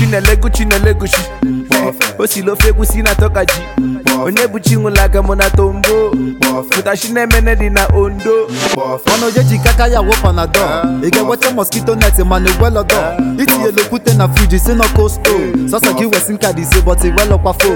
chinelego chinelegochi o si lofe egwusi na tokaji onye bụ chinwụlaga mụ na tombo pụtachi na-emene dị na ondo ọnụ ya ji kaka ya wụ panadol ị ga-enweta mosquito net mana igwelọdọ itinyela okwute na friji si na kosto sọsọ gị wesi nka dị ise bọt igwelọkwa fo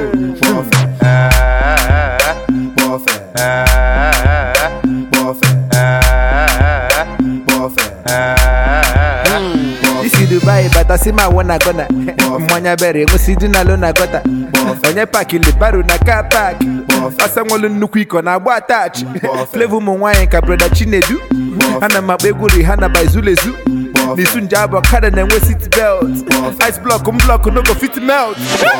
isi dubai bata si ma wụ na gọna mmanya bere enwesi dị na lo na gọta onye pakili baro na ka pak ọsa nwelu nnukwu iko na agba atachi flevo ụmụ nwaanyị ka breda chinedu ana m akpa egwu rihana by zulezu n'isu nje abụ kada na-enwe sit belt ice block m block no go fit melt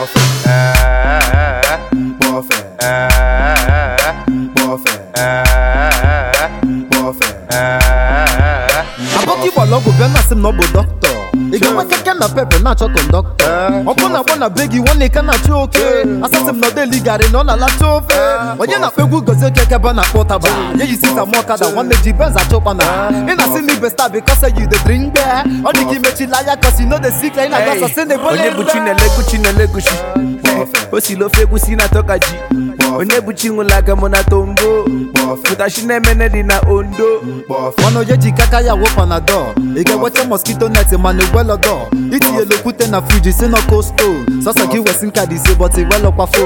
abọka ịgbara ọgwụ bịa na-asị m na ọ bụ dọkịta ị ga-enwe keke na pepe na-achọ kọndọktọ ọkụ na-agba na be gị nwanne ka na-achọ oke asasị m na ọdeli garị na ọ na-alacha ofe onye na-akpa egwu gozie keke ebe a na-akpọ ụtaba ya yi sita m ọkada nwanne ji benz achọ ụkpana ị na-asị na ibe star because you dey drink beer ọ dị ka imechila anya cause you no dey sick ị na-aga sasị na ebole onye bụ chinelego chinelegochi o si lofe egwusi na tokaji onye bụ chinwụlaga mụ na tombo pụtachi na-emene dị na ondo ọnụ ya ji kaka ya wụ panadol ị ga-enweta mosquito net mana igwelọdọ itinyela okwute na friji si na kosto sọsọ gị wesi nka dị ise bọt igwelọkwa fo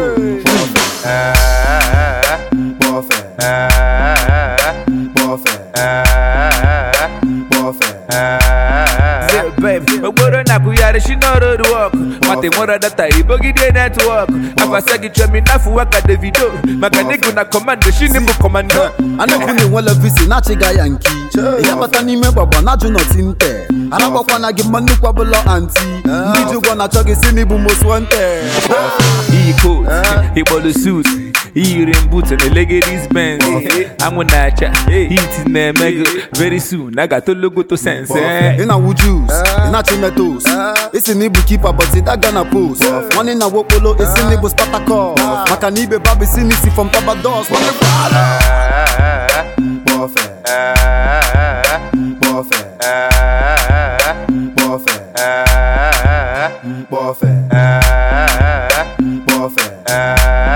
Say, babe, okporo na-akwụgharị shi n'ọrụ wọk mata nwere data ibogide netwọk afasa gị chọmi n'afọ waka davido maka nịgụ na kọmando shini bụ kọmando a na-ekwu na enwela visi na-achịga ya nki ị ga-abata n'ime gbagba na-ajụ nọti nte aragbakwana gị mma nnukwu ọbụla anti ndị ji ụgwọ na-achọ gị si n'ịbụ most wanted iyi coat ịkpọlụ suit iyiri mbut na legadis benz anwụ na-acha hit na-eme gị very soon a ga-atologoto sense eh. ị na-awụ jus ị na-achị metos isi na ịbụ kipa but daga na post nwanne na wokpolo isi na ịbụ spatakọs maka na ibe babụ isi n'isi from tabados nwanne gwara Buffet.